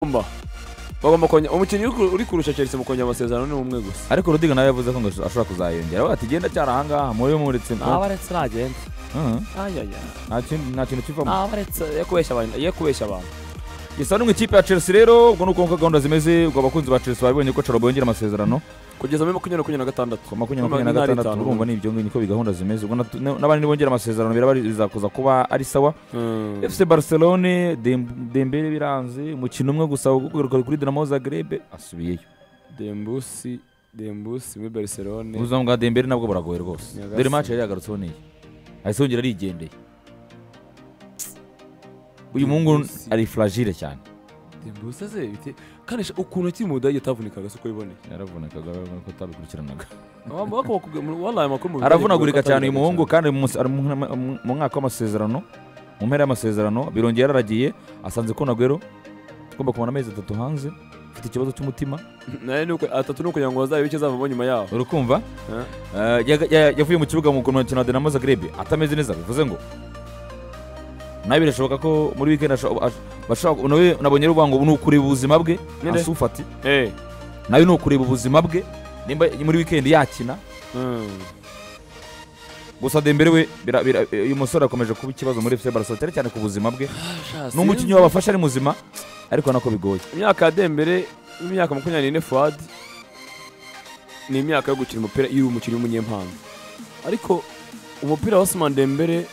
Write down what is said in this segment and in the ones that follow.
Kumba. Bagomba kongera umukinnyi uri- uri kurusha Chelsea mu kongera amasezerano ni umwe gusa. ariko rudiga nawe yavuze ko ngo ashobora kuzayongera we ati genda cyari ahangaha muri muretse Aba aretse nagenda. Ayaya. nta kindi nta kintu kivamo Aba aretse ye kubeshya abantu, ye kubeshya abantu. gisa no mu ikipe ya chelsea rero ubwo ni uko gahunda zimeze ubwo abakunzi ba chelsea babonye ko Chaloba yongera amasezerano Kugeza muri makumyabiri makumyabiri na gatandatu. ku makumyabiri makumyabiri Makumyabiri na na gatandatu gatanu. urumva ni ibyo ngibyo niko gahunda zimeze ubwo natu- na- n'abandi nibongera amasezerano biraba ari- bizakuza kuba ari sawa Mm. fc barcelone Dem- dembele biranze umukino umwe gusa wo kugaruka kuri dinamo zagreb asubiyeyo Dembusi, Dembusi muri Barcelone. ubuzima bwa dembele nabwo buragoye rwose Nyagasani. dore match yari yagarutseho n'iyi ahise yongera arigendeye uyu muhungu Dembusi. ari fragile cyane Dembusi ze bite kandi sha- ukuntu akiri mu Budage atavunikaga siko biboneye. yaravunikaga ko atabikurikiranaga Abambo bakaba bakubwira muri wallahi amakuru mu Budage aravunagurika bakubwira cyane uyu ko muhungu atavunikaga kandi mu munsi- ari mu mu- mu- mu mwaka w'amasezerano mu mpera y'amasezerano birongeye yararagiye asanze ko nagwero agomba kumara amezi atatu hanze afite ikibazo cy'umutima cyane. Nayo ni uko atatu ni ukugira ngo bazabe icyo azavamo nyuma yaho. urakumva Eh. Eh, yaga- ya- yavuye mu kibuga mu mukino wa dinamo zagreb atameze neza bivuze ngo nawe birashoboka ko muri weekend asho- ash- bashobora nawe nabonye ruvuga ngo ni ukureba ubuzima bwe Nyine. asufati Eh. nawe ni ukureba ubuzima bwe nimba muri weekend yakina Mm. gusa dembere we bira- bira- uyu musore akomeje kuba ikibazo muri fc barcelona cyane cyane ku buzima bwe Sha, ni umukinnyi wabafasha ari muzima ariko nako bigoye imyaka ya dembere imyaka makumyabiri n'ine fuad ni imyaka yo gukina umupira iyo uri umukinnyi w'umunyempanga ariko umupira wa Ousmane dembere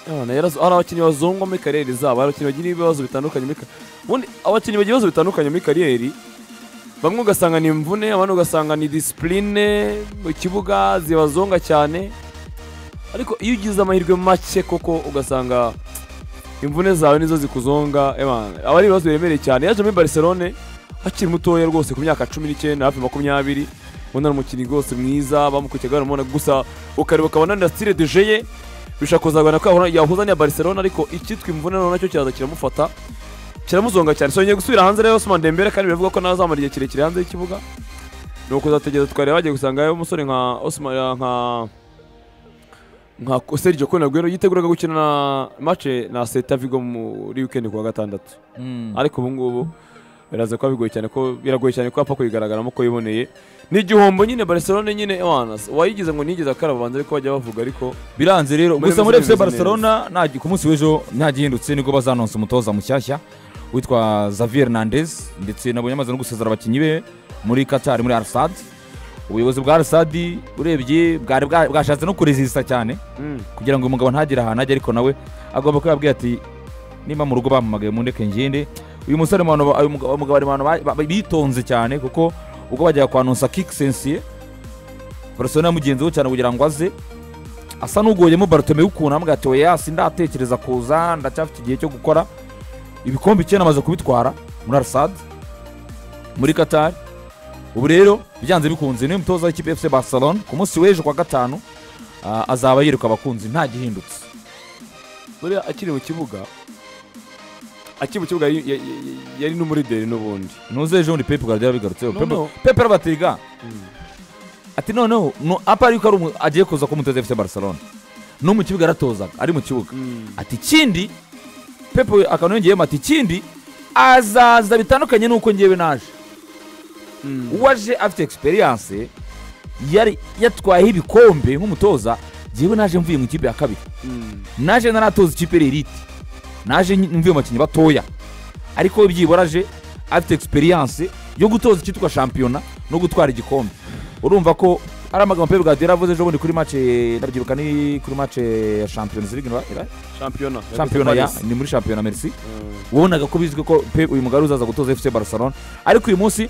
abana yarazo ari abakinnyi bazongwa muri kariyeri zabo ari abakinnyi bagira ibibazo bitandukanye muri ka- ubundi abakinnyi bagira ibibazo bitandukanye muri kariyeri bamwe ugasanga ni imvune abandi ugasanga ni disipurine mu kibuga zibazonga cyane ariko iyo ugize amahirwe make koko ugasanga imvune zawe nizo zikuzonga ebana, aba ari ibibazo biremereye cyane yaje muri barcelone akiri mutoya rwose ku myaka cumi n'icyenda hafi makumyabiri ubona ni umukinnyi rwose mwiza bamukurikiye baramubona gusa ukareba ukabona na style de jeu ye bishobora kuzagana ko yahura- yahuza n'iya barcelone ariko icyitwa imvune noneho nacyo kiraza kiramufata kiramuzonga cyane so yongeye gusubira hanze rero Ousmane Dembele kandi biravuga ko nawe azamara igihe kirekire hanze y'ikibuga ni ukuzategereza twareba bagiye gusanga umusore nka Ousmane nka nka Sergio Kun Aguero yiteguraga gukina na match na Celta Vigo muri weekend ku wa gatandatu ariko ubu ngubu biraza kuba bigoye cyane ko biragoye cyane ko apfa kuyigaragaramo ko yiboneye ni igihombo nyine Barcelona nyine wana wayigize ngo nigeze akaraba abanza ariko bajya bavuga ariko biranze rero Muri gusa muri Messi fc bimeze barcelona nta gi- ku munsi w'ejo nta gihindutse nibwo bazanonsa umutoza mushyashya witwa xavier nandez ndetse nabonye amaze no gusezera abakinnyi be muri qatar muri arsad ubuyobozi bwa arsad urebye bwari bwa- bwashatse no kurezisita cyane kugira ngo uyu mugabo ntagire ahantu ajya ariko nawe agomba kuba yabwiye ati nimba mu rugo bampamagaye mundeke ngende uyu musore mu bantu ba- uyu mugabo umugabo ari mu bantu ba- ba- bitonze cyane kuko ubwo bajyaga kwanonsa kikisensiye barcelona yamugenzeho cyane kugira ngo aze asa n'ugoyemo barotome ukuntu amubwira ati oya si ndatekereza kuza ndacyafite igihe cyo gukora ibikombe icyenda amaze kubitwara muri arsad muri qatar ubu rero byanze bikunze niwe mutoza w'ikipe fc barcelona ku munsi w'ejo kwa gatanu ah, azaba yiruka abakunzi nta gihindutse buriya akiri mu kibuga akiri mu kibuga yari- ya- ya- ya- yari n'umurideri n'ubundi nuze ejo bundi pepe guardiola bigarutseho No, Pepe- no. pepe arabatega ati noneho no- apa ariko ari umu- agiye kuza ko umutoza fc barcelona no mu kibuga yaratozaga ari mu kibuga ati ikindi pepe akantu yongeyemo ati ikindi azaza bitandukanye n'uko ngewe naje uwaje afite experience yari yatwayeho ibikombe nk'umutoza ngewe naje mvuye mu ikipe ya kabiri naje naratoza ikipe ririti naje nyi- mvuye mu bakinnyi batoya ariko we byibura aje afite experience yo gutoza icyitwa shampiyona no gutwara igikombe urumva ko ari amagambo pepe guardiola avuze ejo bundi kuri mace ndabyibuka ni kuri mace ya champions league ira- ira- shampiyona shampiyona ya ni muri shampiyona merci wabonaga ko bizwi ko pe uyu mugabo uzaza gutoza fc barcelona ariko uyu munsi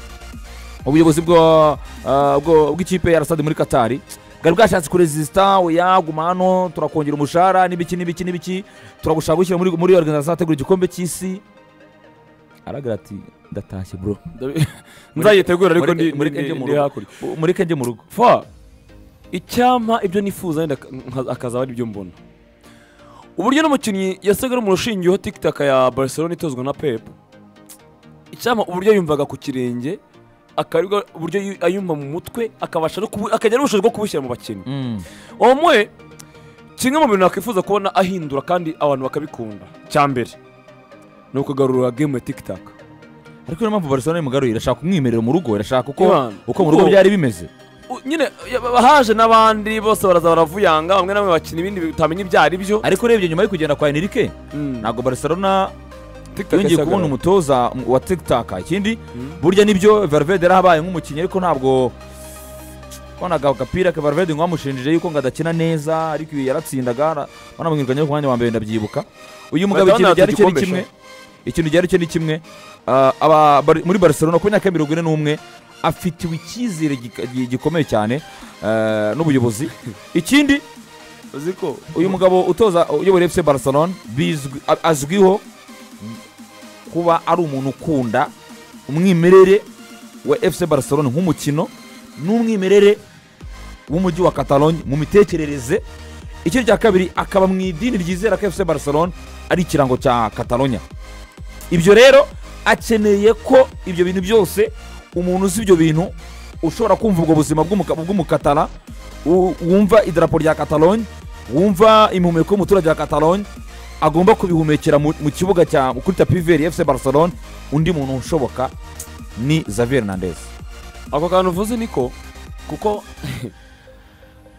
ubuyobozi bwa- ah, bwo- bw'ikipe ya rasade muri katari bwari bwashatse kurezisita oya guma hano turakongera umushahara n'ibiki n'ibiki n'ibiki turagushaka gushyira muri muri organizasiyo ategura igikombe cy'isi aragira ati ndatashye bro nzayitegura ariko Mureke- ndi mureke ndi- njye mu ndi rugo. hakurya mureke njye mu rugo fa icyampa ibyo nifuza wenda ak- nka- akazaba ari byo mbona uburyo n'umukinnyi yasaga ari mu rushingiyeho tikitaka ya barcelona itozwa na pep icyampa uburyo yumvaga ku kirenge akaribwa uburyo yu- ayumva mu mutwe akabasha no kubu- akagira n'ubushobozi bwo kubushyira mu bakinnyi omwe kimwe mu bintu nakwifuza kubona ahindura kandi abantu bakabikunda cya mbere ni ukugarura game ya tikitaka ariko niyo mpamvu barcelona imugaruye irashaka kumwimerera mu rugo irashaka uko Ivan, uko mu rugo uko- byari bimeze U- nyine ya- ba- haje n'abandi bose baraza baravuyanga bamwe na bamwe bakina ibindi utamenya ibyo ari byo ariko urebye nyuma yo kugenda kwa enrique ntabwo barcelona TikTok yongeye yasaga- kubona umutoza mu- wa tikitaka ikindi Mm. burya nibyo valverde yari abaye nk'umukinnyi ariko ntabwo konaga agapira ka valverde ngo bamushinjije yuko ngo adakina neza ariko iyo yaratsindaga banamwirukanye ku mwanya wa mbere ndabyibuka uyu mugabo Madonna ikintu ryari cye ni yatuje kimwe ikintu ryari cye ni kimwe ah, aba- bari- muri barcelona ku myaka ya mirongo ine n'umwe afitiwe icyizere gika- gi- gikomeye cyane eh, n'ubuyobozi ikindi uzi ko uyu mugabo utoza uyobora efuse barcelona bizwi- a- azwiho kuba ari umuntu ukunda umwimerere wa efuse barcelona nk'umukino n'umwimerere w'umujyi wa catalogne mu mitekerereze icyo rya kabiri akaba mu idini ryizera ko efuse barcelona ari ikirango cya catalogne ibyo rero akeneye ko ibyo bintu byose umuntu uzi ibyo bintu ushobora kumva ubwo buzima bw'umuka- bw'umukatara u- wumva idarapo rya catalogne wumva impumeko y'umuturage wa catalogne agomba kubihumekera mu mu kibuga cya kuri tapi veri efuse barcelone undi muntu ushoboka ni xavier nandez ako kantu uvuze niko kuko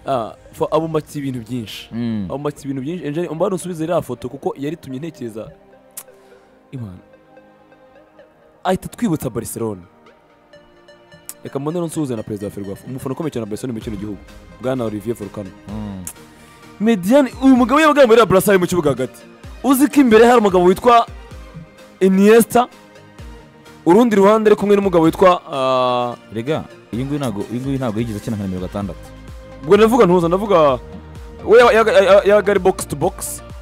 ah, fo- abubatse ibintu byinshi abubatse ibintu byinshi Angel umbane usubize iriya foto kuko yaritumye ntekereza Imana ahita twibutsa Barcelona reka mbone nsuhuze na perezida wa Ferwafa umufana ukomeye cyane wa Barcelona mu kino gihugu bwana Olivier Volcano Mediane uyu mugabo yabaga muri Barca ari mu kibuga hagati uzi ko imbere hari umugabo witwa Iniesta urundi ruhande ari kumwe n'umugabo witwa ah, rega iyi ngiyi ntabwo iyi ngiyi ntabwo yigeze akina nka nimero gatandatu ubwo ndavuga ntuza ndavuga we yabaga- yabaga yabaga- yabaga ari box to box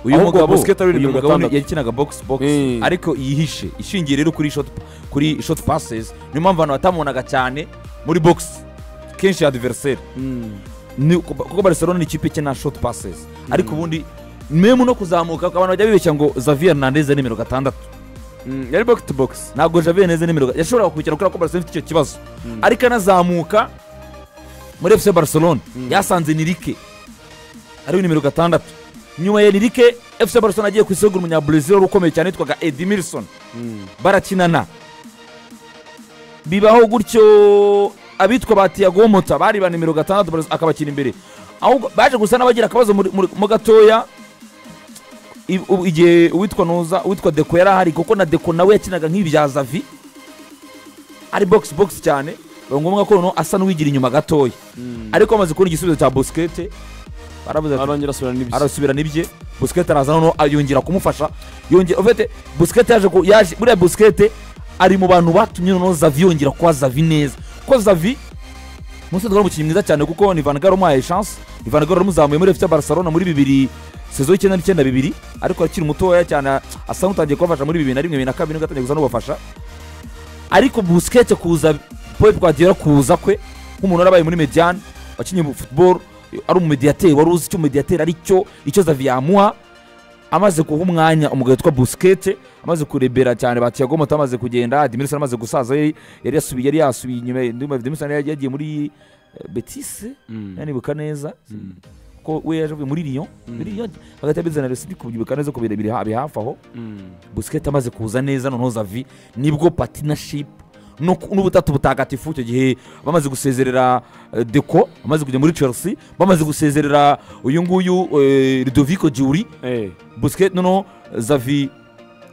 uyu ahubwo mugabo Busquets ari uyu nimero mugabo gatandatu. yakinaga box box Mm. ariko yihishe ishingiye rero kuri shot kuri shot passes niyo mpamvu abantu batamubonaga cyane muri box kenshi adversaire ni kuko barcelona ni ikipe ikina shot passes ariko ubundi memu no kuzamuka abantu bajya bibeshya ngo xavier nandez ari nimero gatandatu Mm, yari box to box ntabwo xavier nandez ari nimero ga- yashoboraga kubikina kubera ko barcelona ifite icyo kibazo Mm. ariko anazamuka muri fc barcelona Mm. yasanze nirike ariwe nimero gatandatu nyuma ya nirike fc barcelona agiye ku isogura umunyabrazil wari ukomeye cyane yitwaga edimilson Mm. barakinana bibaho gutyo abitwa ba tiyagomota bari ba nimero gatandatu Barca akabakina imbere ahubwo baje gusa n'abagira akabazo muri- muri- mo gatoya I- u- igihe uwitwa nuza uwitwa deko yari ahari kuko na deko nawe yakinaga nk'ibya zavi ari box box cyane biba ngombwa ko noneho asa n'uwigira inyuma gatoya ariko amaze kubona igisubizo cya busikete baravuze ati arongera asubirana n'ibyo arasubira n'ibye busikete araza noneho yongera kumufasha yongera ufite busikete yaje ku- yaje buriya busikete ari mu bantu batumye noneho zavi yongera kuba zavi neza ko zavi musi twari umukinnyi mwiza cyane kuko ni van gaal umuhaye chance ni van gaal wamuzamuye muri fc barcelona muri bibiri sezo y'icyenda n'icyenda bibiri ariko akiri mutoya cyane asa n'utangiye kubafasha muri bibiri na rimwe bibiri na kabiri nibwo atangiye kuza n'ubafasha ariko busikete kuza pep guardiola kuza kwe nk'umuntu warabaye muri mediane wakinnye football ari umumediyateri wari uzi icyo umumediyateri ari cyo icyo zavi yamuha amaze guha umwanya umugabo witwa busikete amaze kurebera cyane ba tiago moto amaze kugenda demirison amaze gusaza yari yari yasubiye yari yasubiye inyuma demirison yari yagiye muri eh, betise Mm. nanibuka neza Mm. ko we yaje avuye muri lyon muri lyon hagati ya betise na resi kubyibuka neza ko birebire habi hafi aho Mm. busikete amaze kuza neza noneho zavi nibwo patinashipu n'ubutatu butagatifu icyo gihe bamaze gusezerera eh, deko bamaze kujya muri chelsea bamaze gusezerera uyu nguyu eh, ludovico giuri Eh. busikete noneho zavi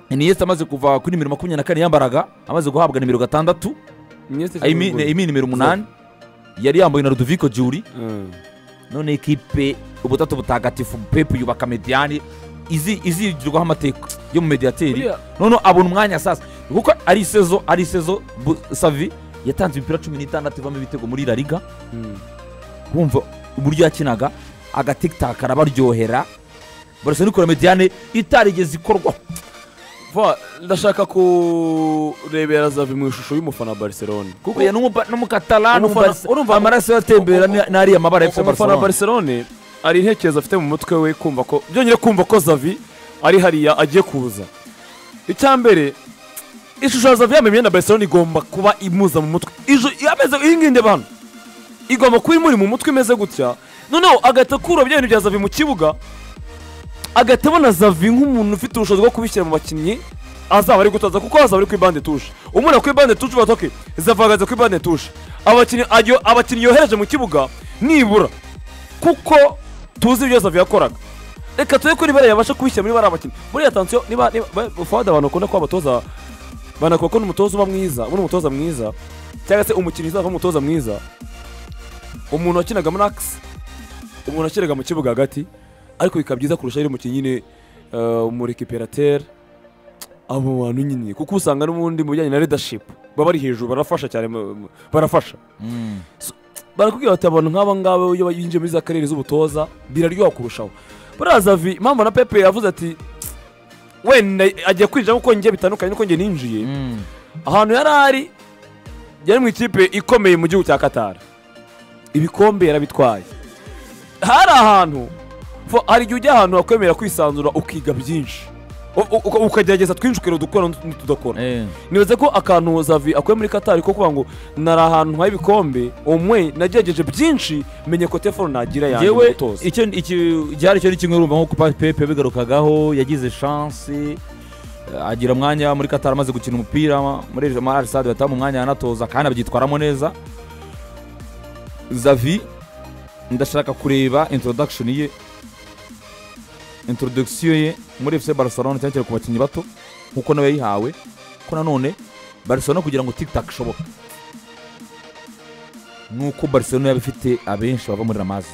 iniyesi amaze kuva kuri nimero makumyabiri na kane yambaraga amaze guhabwa nimero gatandatu Iniesta I mean- cyangwa I mean nimero umunani yari yambaye na ludovico giuri Mm. none ekipe ubutatu butagatifu pepu yubaka mediyani izi- izigirwaho amateka yo mu mediyateri Buriya- noneho abona umwanya sasa kuko ari isezo ari isezo Bu- savi yatanze imipira cumi n'itandatu ivamo ibitego muri la liga Mm. wumva uburyo yakinaga agatikitaka arabaryohera barasa n'ikora mediyane itarigeze ikorwa Va, ndashaka kurebera zavi mu ishusho y'umufana wa barcelona kuko kuko n'umukatalani Umufana- urumva- amaraso yatembera ni- ni ariya mabara ya FC umufana wa Barcelona barcelona hari intekerezo afite mu mutwe we kumva ko byongeye kumva ko zavi ari hariya agiye kuza icya mbere ishusho ya zavi yambaye imyenda ya barcelona igomba kuba imuza mu mutwe Ijo- yameze iyi ngiyi ndeba hano igomba kuba imuri mu mutwe imeze gutya noneho agahita akura bya bintu bya zavi mu kibuga agahita abona zavi nk'umuntu ufite ubushobozi bwo kubishyira mu bakinnyi azaba ari gutoza kuko azaba ari kuri bande tushe umuntu kuri bande tushe uvuga ati izavagaza kuri bande tushe abakinnyi ajyo- abakinnyi yohereje mu kibuga nibura kuko tuzi ibyo Xavi yakoraga reka tube kuri bariya yabasha kubishyira muri bariya bakinnyi muri atansiyo niba niba ba- fawadi abantu bakunda ko abatoza banakora ko n'umutoza uba mwiza ubona umutoza mwiza cyangwa se umukinnyi uzava umutoza mwiza umuntu wakinaga muri akisi umuntu wakinaga mu kibuga hagati ariko bikaba byiza kurusha yari umukinnyi nyine eh, umurikiperatere abo bantu nyine kuko usanga n'ubundi mu bijyanye na leadership baba bari hejuru barafasha cyane mu- mu- barafasha Mm. barakubwira bati abantu nk'aba ngaba iyo binjiye muri za karere z'ubutoza biraryoha kurushaho buriya zavi impamvu na pepe yavuze ati wenda agiye kwinjira nk'uko njye bitandukanye n'uko njye ninjiye Mm. ahantu yari ari yari mu ikipe ikomeye mu gihugu cya katara ibikombe yarabitwaye hari ahantu fo- hari igihe ujya ahantu hakwemerera kwisanzura ukiga byinshi U- u- uka- ukagerageza twinshi ukareba udukora n'utudakora Eh. nibaze ko akantu zavi akuye muri katari ko kuvuga ngo nari ahantu h'ibikombe umwe nagerageje byinshi menye ko telefone nagira yanjye mu yewe gutoza icyo iki- igihari cyo ni kimwe urumva nk'uko Pa- pepe yabigarukagaho yagize chance eh, agira umwanya muri katari amaze gukina umupira muri arisade batamu umwanya yanatoza kandi abyitwaramo neza zavi ndashaka kureba introduction ye introduction ye muri fc barcelona cyane cyane ku bakinnyi bato nk'uko nawe yayihawe ko nanone barcelona kugira ngo tiktak ishoboke nk'uko barcelona yaba ifite abenshi bava muri ramazi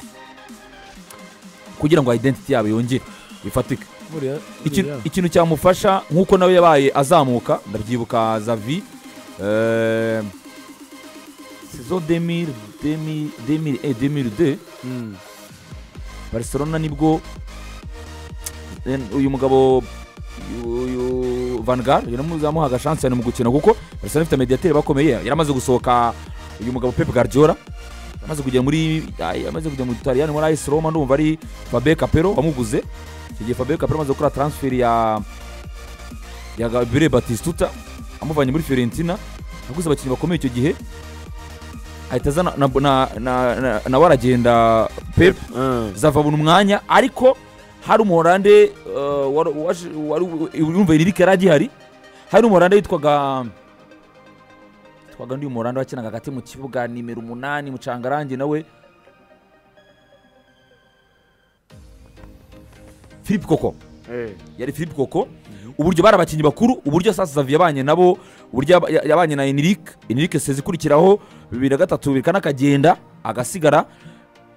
kugira ngo identity yabo yongere ifatike Ikintu- ikintu cyamufasha nk'uko nawe yabaye azamuka ndabyibuka zavi eh, saison 2000 2000 eh, 2002 Mm. barcelona nibwo eh, uyu mugabo uyu vangar yaramuzamuhaga chance cyane mu gukina kuko barcelona ifite mediateur bakomeye yaramaze gusohoka uyu mugabo pep guardiola yamaze kujya muri ay- yamaze kujya mu Italiyani muri AS Roma ndumva ari Fabio Capello wamuguze icyo gihe Fabio Capello amaze gukora transfer ya ya Gabriel Batistuta amuvanye muri Fiorentina yaguze abakinnyi bakomeye icyo gihe ahita azana na, na, na, na, na waragenda Pep Mm. zava buri mwanya ariko hari umurande urumva iri rikari agihari hari umurande witwaga witwaga undi murande wakinaga hagati mu kibuga nimero umunani mucangarange nawe philip koko Eh. yari philip koko uburyo bari abakinnyi bakuru uburyo sasa zavi yabanye nabo uburyo yaba- ya- yabanye na enrique enrique sezi ikurikiraho bibiri na gatatu bibiri na kane akagenda agasigara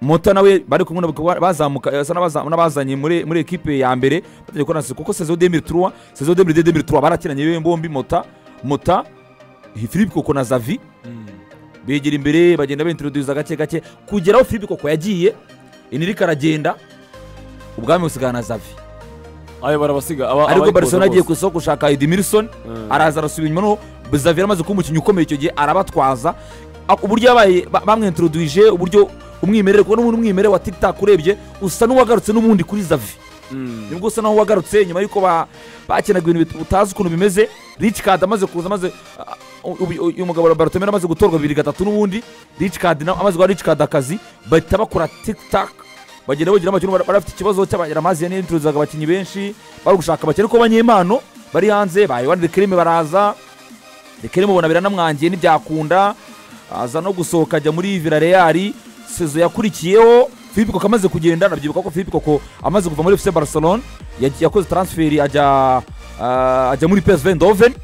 mota nawe bari kumwe n'abakobwa bazamuka eh, asa n'abaza- n'abazanye muri muri ekipe ya mbere batangiye gukorana sesi kuko saison 2003 saison 2002 2003 barakinanye be bombi mota mota philip koko na zavi Mm. begera imbere bagenda bintroduza gake gake kugera aho philip koko yagiye enrique aragenda ubwami busigara na zavi ayo barabasiga aba- ariko abayikoza barcelona agiye ku bose. isoko gushaka edmilson Mm. araza arasubira inyuma noneho Xavier amaze kuba umukinnyi ukomeye icyo gihe arabatwaza A- uburyo yabaye ba- bamwintroduije uburyo umwimerere kuko n'ubundi umwimerere wa tiktak urebye usa n'uwagarutse n'ubundi kuri zavi Mm. nibwo usa n'aho wagarutse nyuma y'uko ba- bakinaga ibintu bit- utazi ukuntu bimeze rich card amaze kuza amaze a- ubu- uyu mugabo wa barotomera amaze gutorwa bibiri gatatu n'ubundi rich card na- amaze guha rich card akazi bahita bakora tiktak bagenda bagira abakinnyi bar- barafite ikibazo cy'abayaramazi n'introduzaga abakinnyi benshi bari gushaka abakinnyi ariko banyempano bari hanze ba Yohani Dekreme baraza Dekreme ubona biranamwangiye ntibyakunda aza no gusohoka ajya muri Villarreal sezo yakurikiyeho Philippe Koko amaze kugenda nabyibuka ko Philippe Koko amaze kuva muri FC Barcelona yagiye- yakoze transfer ajya ah, ajya muri PSV Eindhoven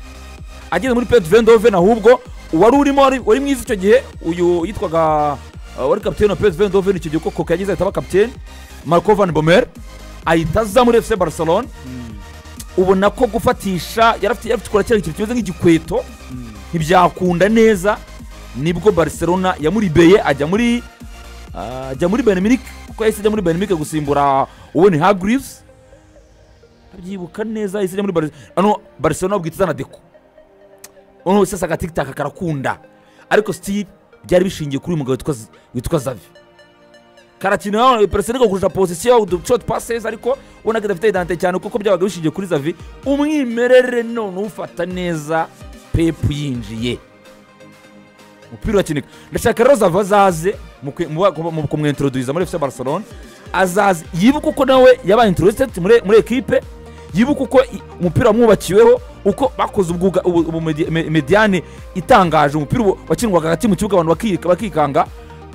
ageze muri PSV Eindhoven ahubwo uwari urimo wari wari mwiza icyo gihe uyu yitwaga ah, wari kapiteni wa PSV Eindhoven icyo gihe ko Koko yagize ahita aba kapiteni Marco Van Bommel ahita aza muri FC Barcelona ubona ko gufatisha yari afite yari afite kora kiriya kintu kimeze nk'igikweto Mm. ntibyakunda neza nibwo barcelona yamuribeye ajya muri ah, ajya muri beneminik kuko yahise ajya muri beneminik gusimbura uwene hagrives abyibuka neza yahise ajya muri barcelona ano barcelona babwita izana deko noneho sasa agatikitaka karakunda ariko still byari bishingiye kuri uyu mugabo witwa Z- witwa zavi karakina barcelona igakujisha posisiyo udushot passes ariko ubona ko idafite idante cyane kuko byabaga bishingiye kuri zavi umwimerere none ufata neza pepu yinjiye umupira urakenerwa ndashaka rero zava azaze mu kwe- mu ba- mu kumwintroduza muri fc barcelona azaze yibuka uko nawe yabaye introduced muri muri ekipe yibuke uko i- umupira wamwubakiweho uko bakoze ubwuga- ubu- ubu medi- me- mediane itangaje umupira ubu wakinirwaga hagati mu kibuga abantu bakika- bakikanga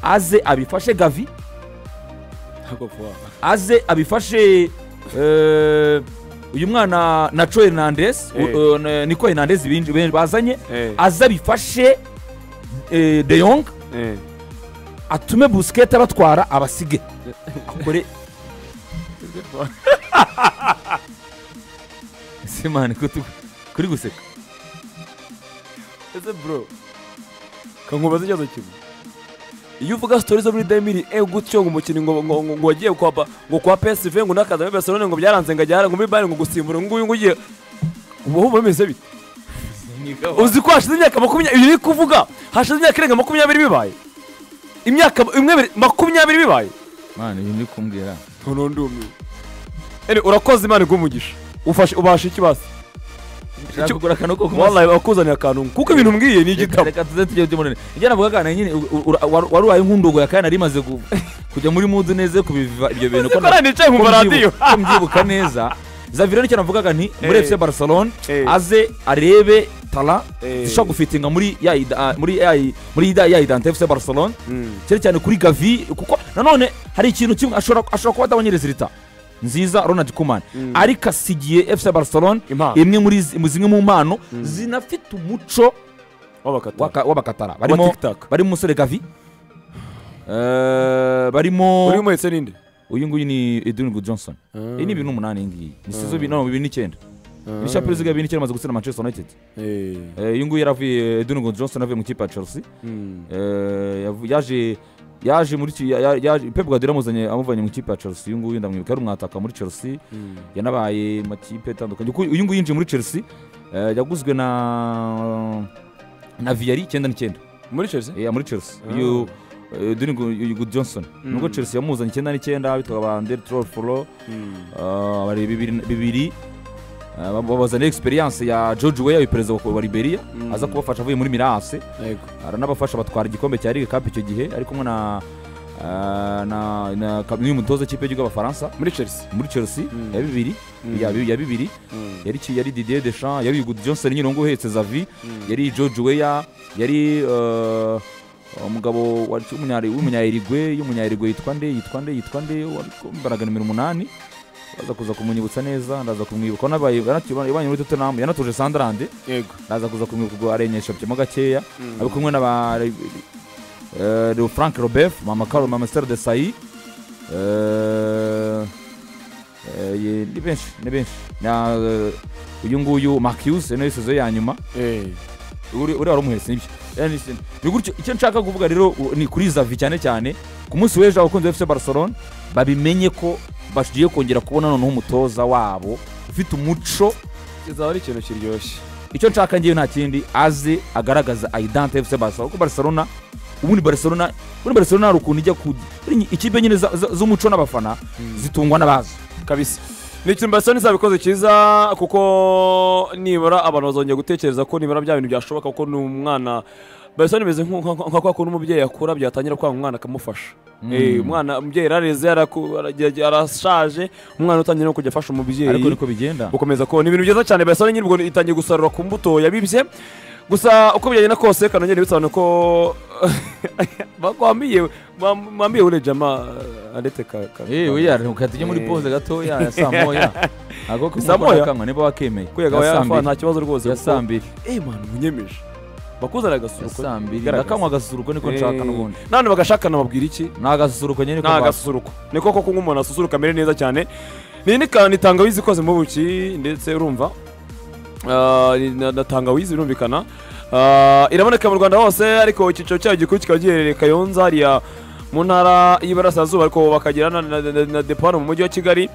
aze abifashe gavi ntabwo vuba aze abifashe eh, uyu mwana naco hernandez u- Eh. eh, na- niko hernandez binji- ben- bazanye eh aze abifashe eh, de yong eh atume busikete abatwara abasige akore ese mani ko tu- kuri guseka ese bro kankubaza ikibazo kimwe iyo uvuga sitori zo muri demiri e gutyo ngo umukinnyi ngo ngo ngo ngo wagiye kwa Ba- ngo kwa PSV ngo nakaza muri Barcelona ngo byaranze ngo ajyara ngo muri Bayern ngo gusimbura ngo nguyu ngo ugiye uba wumva bimeze bite uzi ko hashize imyaka makumyabiri ibi uri kuvuga hashize imyaka irenga makumyabiri bibaye imyaka imwe biri- makumyabiri bibaye mani ibi ndi kumbwira none ndumiwe ene urakoze imana iguhe ufashe ubasha ikibasi nshaka kugura akantu ko kumasa wallahi bakuzaniye akantu kuko ibintu mbwiye ni igitabo reka tuze tujye tumunane ibyo navuga kana nyine u- u- ura- wari wari ubaye nk'undogo ya kana rimaze ku- kujya muri mudu neza yo kubiva ibyo bintu ko na- Zikora nicaye mu ko maradiyo mbyibuka- ko mbyibuka neza zavira nicyo navugaga nti muri Eh. fc barcelone Eh. aze arebe tara Eh. zishobora gufitinga muri ya ida- ah, muri ya muri ya- ya idante fc barcelone cyane cyane kuri gavi kuko nanone hari ikintu kimwe ashobora ashobora kuba atabonye leta nziza ronald kuman Mm. ariko asigiye fc barcelone impano imwe muri zi- mu zimwe mu mpano zinafite umuco wabakata waka- w'abakatara barimo TikTok. barimo umusore gavi eh, barimo uri umuhetse ninde uyu nguyu ni edwin good johnson iyi ni ibintu umunani iyi ngiyi ni sizo bino bibiri n'icyenda ni cya perezida bibiri n'icyenda amaze gutsina manchester united Eh, Eh, uyu nguyu yaravuye edwin good johnson avuye mu kipe ya chelsea mm. Eh, yavu- yaje yaje muri ki- ya- ya- yaje pep guardiola amuzanye amuvanye mu kipe ya chelsea uyu nguyu ndamwibuka yari umwataka muri chelsea Mm. yanabaye mu makipe atandukanye Kuko uyu nguyu yinjiye muri chelsea eh, yaguzwe na na viyari icyenda n'icyenda muri chelsea yeah, muri chelsea Ah. uyu eh, Dwayne Gu- uyu Good Johnson Mm. nubwo chelsea yamuzanye icyenda n'icyenda bitwa ba Andre Trofolo Mm. bari bibiri bibiri eh, bab- babazaniye experience ya George Weah uyu perezida wa wa Liberia Mm. aza kubafasha avuye muri Mirase Yego. aranabafasha batwara igikombe cya Ligue Cup icyo gihe ari kumwe na eh, na na ka- n'uyu mutoza w'ikipe y'igihugu y'abafaransa muri chelsea muri chelsea Mm. ya bibiri Mm. ya bi- ya bibiri Mm. yari ki- yari Didier Deschamps yari uyu Good Johnson nyine ngo uhetse Xavi Mm. yari George Weah yari eh, umugabo wa- w'umunyari- w'umunyayirigwe y'umunyayirigwe yitwa nde yitwa nde yitwa nde wambaraga nimero umunani baza kuza kumwibutsa neza ndaza kumwibuka wanabaye yabanye muri Tottenham yanatuje Sunderland yego ndaza kuza kumwibuka ubwo arenyesha byemo gakeya Mm. ari kumwe n'aba eh, Leo Frank Robert mama Carol mama Esther Desailly eh, eh, ye- ni benshi ni benshi na eh, uyu nguyu Mark Hughes nayo yisize ya nyuma Eh. uri uri wari umuhetse nibyo Era ni sin- ni gutyo icyo nshaka kuvuga rero u- ni kuri zavi cyane cyane ku munsi w'ejo abakunzi ba fc barcelone babimenye ko bagiye kongera kubona noneho umutoza wabo ufite umuco izaba ari ikintu kiryoshye icyo nshaka ngewe nta kindi aze agaragaza ayidante fc barcelona kuko barcelona ubundi barcelona ubundi barcelona hari ukuntu ijya ku buri ikipe nyine za- za- z'umuco n'abafana zitungwa n'abazi kabisa ni ikintu barcelona izabikoze cyiza kuko nibura abantu bazongera gutekereza ko nibura bya bintu byashoboka kuko ni umwana barcelona imeze nko- nko- nka kwa kuntu umubyeyi akura byatangira kwanga umwana akamufasha Eh, umwana umubyeyi yarareze yaraku- aragerage- arashaje umwana utangiye no kujya afasha ariko umubyeyi niko bigenda gukomeza kubona ibintu byiza cyane barcelona nyir'ubwo itangiye gusarura ku mbuto yabibye gusa uko byagenda kose kanongera bisobanura ko bakwambiye mwambiye ure jama arete ka ka- yewe yareka tujye muri Eh. pose gatoya ya saa moya ako Saa moya? kumva niba wakemeye ko yagaba Ya saa yafa mbiri. nta kibazo rwose ya kuko- saa mbiri eh man munyemeje bakuzana ya agasuruko saa mbiri Garagaza. ndakanywa agasusuruko niko nshaka n'ubundi none bagashakana babwira iki ni agasusuruko nyine ni agasusuruko ni koko ko umuntu asusuruka amere neza cyane ni ni kantu itangawizi ikoze mu buki ndetse urumva Ah, ni- na na tangawizi birumvikana Ah, iraboneka mu rwanda hose ariko icyiciro cyayo gikuru kikaba giherereye kayonza hariya mu ntara y'iburasirazuba ariko bakagira na, na, na, na depano mu mujyi wa kigali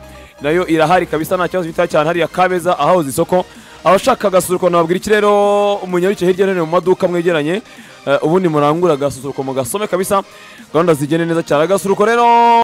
nayo irahari kabisa nta kibazo bita cyane hariya kabeza ahahoze isoko abashaka agasusuruko nababwira iki rero munyaruke hirya no hino mu maduka mwegeranye Eh, ubundi murangura agasusuruko mugasome kabisa gahunda zigende neza cyane agasusuruko rero